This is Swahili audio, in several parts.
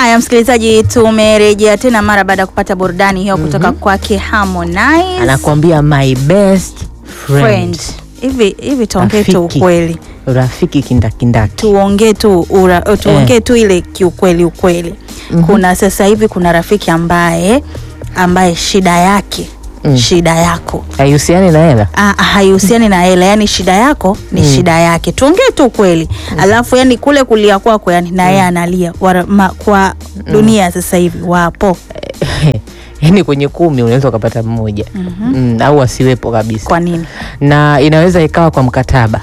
Haya, msikilizaji, tumerejea tena mara baada ya kupata burudani hiyo kutoka kwake Harmonize anakuambia my best friend, friend. Hivi hivi tuongee tu Rafiki. ukweli, rafiki kindakindaki tuongee tu ura, tuongee tu ile kiukweli ukweli. Kuna sasa hivi kuna rafiki ambaye ambaye shida yake Mm. shida yako haihusiani na hela Ah, ah, haihusiani na hela, yani shida yako ni shida yake. Tuongee tu kweli. Alafu yani kule kulia kwako yani na yeye analia Wara- ma, kwa dunia sasa hivi wapo. yaani kwenye kumi unaweza ukapata mmoja mm, au asiwepo kabisa Kwa nini? na inaweza ikawa kwa mkataba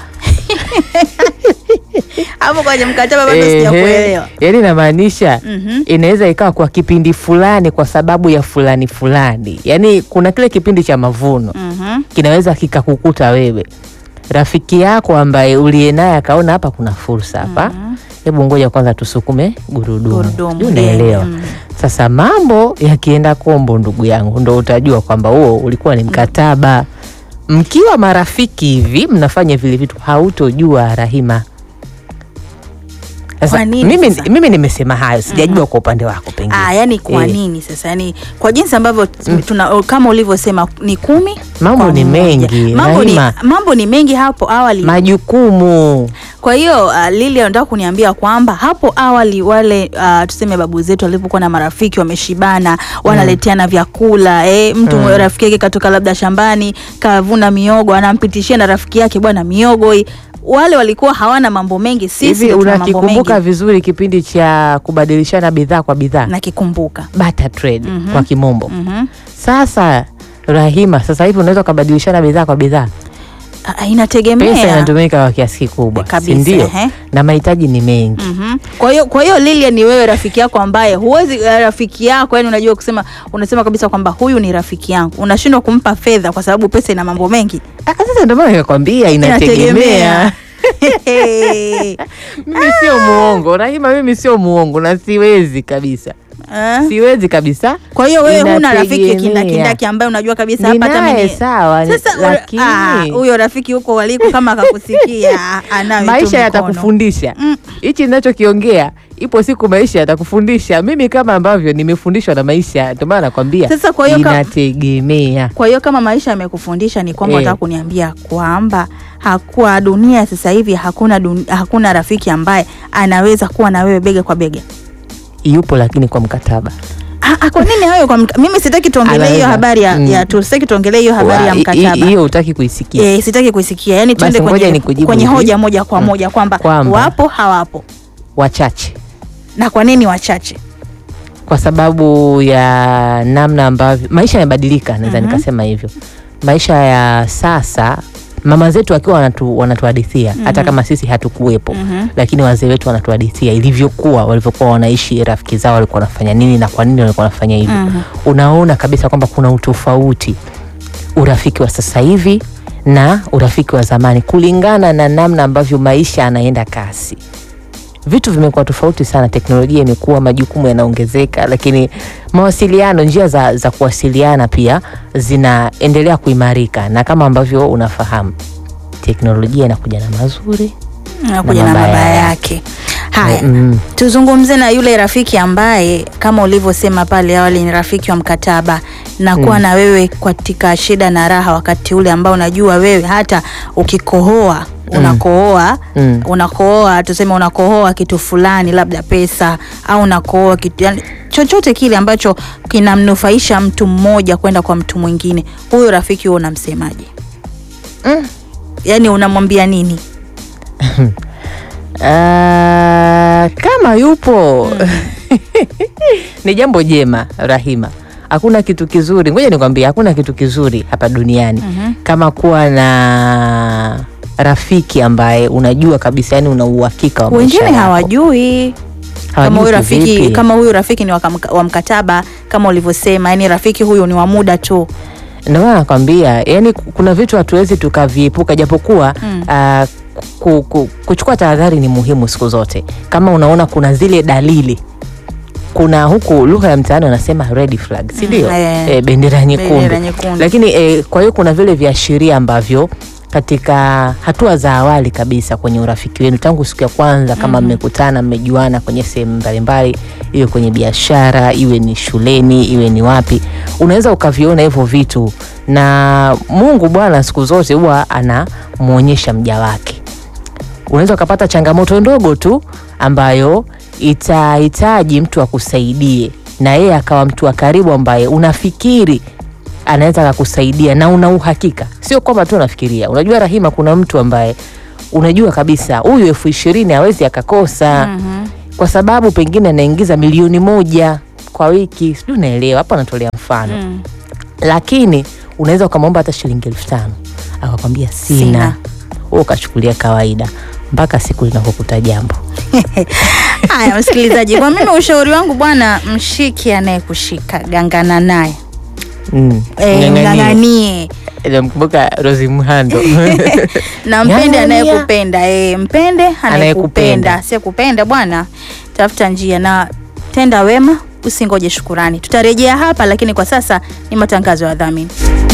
Hapo kwenye mkataba bado Ehe, sijakuelewa. yaani inamaanisha Mhm. inaweza ikawa kwa kipindi fulani kwa sababu ya fulani fulani yaani kuna kile kipindi cha mavuno Mhm. kinaweza kikakukuta wewe rafiki yako ambaye uliye naye akaona hapa kuna fursa hapa hebu ngoja kwanza tusukume gurudumu Gurudumu, Sijui unaelewa mm. sasa mambo yakienda kombo ndugu yangu ndo utajua kwamba huo ulikuwa ni mkataba mkiwa marafiki hivi mnafanya vile vitu hautojua rahima sasa Kwa nini mimi, sasa? mimi nimesema hayo sijajua kwa upande wako pengine Ah, yani kwa Eh. nini sasa? Yani kwa jinsi ambavyo tuna kama ulivyosema ni kumi Mambo kwa ni mmoja. mengi, Mambo ni, Rahima. mambo ni mengi hapo awali. majukumu Kwa hiyo uh, Lili anataka kuniambia kwamba hapo awali wale uh, tuseme babu zetu walipokuwa na marafiki wameshibana, wanaleteana vyakula eh, mtu rafiki yake katoka labda shambani kavuna miogo, anampitishia na rafiki yake bwana miogo hii. Wale walikuwa hawana mambo mengi, sisi hivi ndio tuna mambo unakikumbuka mengi. vizuri kipindi cha kubadilishana bidhaa kwa bidhaa Nakikumbuka. barter trade Mhm. kwa kimombo Mhm. sasa rahima sasa hivi unaweza ukabadilishana bidhaa kwa bidhaa Ah, pesa Inategemea. inatumika kwa kiasi kikubwa Kabisa, si ndio ehe. na mahitaji ni mengi Mhm. Kwa hiyo kwa hiyo Lilian ni wewe rafiki yako ambaye huwezi eh, rafiki yako yani unajua kusema unasema kabisa kwamba huyu ni rafiki yangu. Unashindwa kumpa fedha kwa sababu pesa ina mambo mengi. Ah, sasa ndio maana nikakwambia inategemea mimi sio muongo rahima mimi sio muongo na siwezi kabisa Eh? siwezi kabisa Kwa hiyo wewe huna rafiki Inategemea. kindakindaki ambaye unajua kabisa hapa hata ninaye mimi sawa ni- sasa ule- lakini ah, huyo rafiki huko waliko kama akakusikia anayo tu maisha mkono. yatakufundisha Mm. hichi ninachokiongea ipo siku maisha yatakufundisha mimi kama ambavyo nimefundishwa na maisha ndio maana nakwambia Sasa kwa hiyo ka- inategemea Kwa hiyo kama maisha yamekufundisha ni kwamba Eh. unataka kuniambia kwamba hakuwa dunia sasa hivi hakuna dun, hakuna rafiki ambaye anaweza kuwa na wewe bega kwa bega. yupo lakini kwa mkataba Ah, ah, kwa nini hayo kwa mka, mimi sitaki tuongelee hiyo Anaweza. habari ya, Mm. ya tu sitaki tuongelee hiyo habari ya Wa- i- i- mkataba. hiyo hutaki kuisikia Eh, sitaki kuisikia. Yaani tuende Basi ngoja kwenye, nikujibu kwenye hivi. hoja moja kwa moja kwamba Kwamba. wapo hawapo. wachache Na kwa nini wachache? kwa sababu ya namna ambavyo maisha yamebadilika naweza Mhm. nikasema hivyo maisha ya sasa mama zetu wakiwa wanatu, wanatuhadithia hata kama sisi hatukuwepo Mhm. lakini wazee wetu wanatuhadithia ilivyokuwa walivyokuwa wanaishi rafiki zao walikuwa wanafanya nini na kwa nini walikuwa wanafanya hivyo Mhm. unaona kabisa kwamba kuna utofauti urafiki wa sasa hivi na urafiki wa zamani kulingana na namna ambavyo maisha anaenda kasi vitu vimekuwa tofauti sana teknolojia imekuwa majukumu yanaongezeka lakini mawasiliano njia za, za kuwasiliana pia zinaendelea kuimarika na kama ambavyo unafahamu teknolojia inakuja na mazuri Nakuja na mabaya mabaya yake. yake. Haya. mm. Tuzungumze na yule rafiki ambaye kama ulivyosema pale awali ni rafiki wa mkataba na kuwa na wewe katika shida na raha, wakati ule ambao unajua wewe hata ukikohoa unakohoa Mm. unakohoa tuseme unakohoa kitu fulani, labda pesa au unakohoa kitu yani, chochote kile ambacho kinamnufaisha mtu mmoja kwenda kwa mtu mwingine, huyo rafiki huo unamsemaje? Mm. Yani unamwambia nini? Ah, kama yupo ni jambo jema Rahima. Hakuna kitu kizuri, ngoja nikwambie, hakuna kitu kizuri hapa duniani Mhm. kama kuwa na rafiki ambaye unajua kabisa, yani una uhakika wa maisha Wengine yako. hawajui kama Hawajui huyu rafiki kivipi? kama huyu rafiki ni wa kam- wa mkataba kama ulivyosema, yani rafiki huyu ni wa muda tu. Ndio maana nakwambia, yani kuna vitu hatuwezi tukaviepuka, japokuwa Mm. ah, ku, ku, kuchukua tahadhari ni muhimu siku zote. Kama unaona kuna zile dalili, kuna huku lugha ya mtaani wanasema red flag, si ndio? Mm, eh. Eh, bendera nyekundu. Bendera nyekundu. Lakini eh, kwa hiyo kuna vile viashiria ambavyo katika hatua za awali kabisa kwenye urafiki wenu tangu siku ya kwanza kama mmekutana mmejuana kwenye sehemu mbalimbali iwe kwenye biashara, iwe ni shuleni, iwe ni wapi, unaweza ukaviona hivyo vitu, na Mungu Bwana siku zote huwa anamwonyesha mja wake. Unaweza ukapata changamoto ndogo tu ambayo itahitaji mtu akusaidie, na yeye akawa mtu wa karibu ambaye unafikiri anaweza akakusaidia na una uhakika, sio kwamba tu unafikiria. Unajua Rahima, kuna mtu ambaye unajua kabisa huyu elfu ishirini hawezi akakosa Mhm. kwa sababu pengine anaingiza milioni moja kwa wiki, sijui unaelewa hapo, anatolea mfano Mm. lakini unaweza ukamwomba hata shilingi elfu tano akakwambia sina, Sina. wewe ukachukulia kawaida mpaka siku linapokuta jambo. Haya, msikilizaji, kwa mimi ushauri wangu bwana, mshiki anayekushika gangana naye Mm. e, Ng'ang'anie. ng'ang'anie Namkumbuka Rosi Mhando na mpende Ng'ang'ania. anayekupenda e, mpende anayekupenda Anayekupenda. asiyekupenda bwana, tafuta njia na tenda wema, usingoje shukurani. Tutarejea hapa, lakini kwa sasa ni matangazo ya dhamini.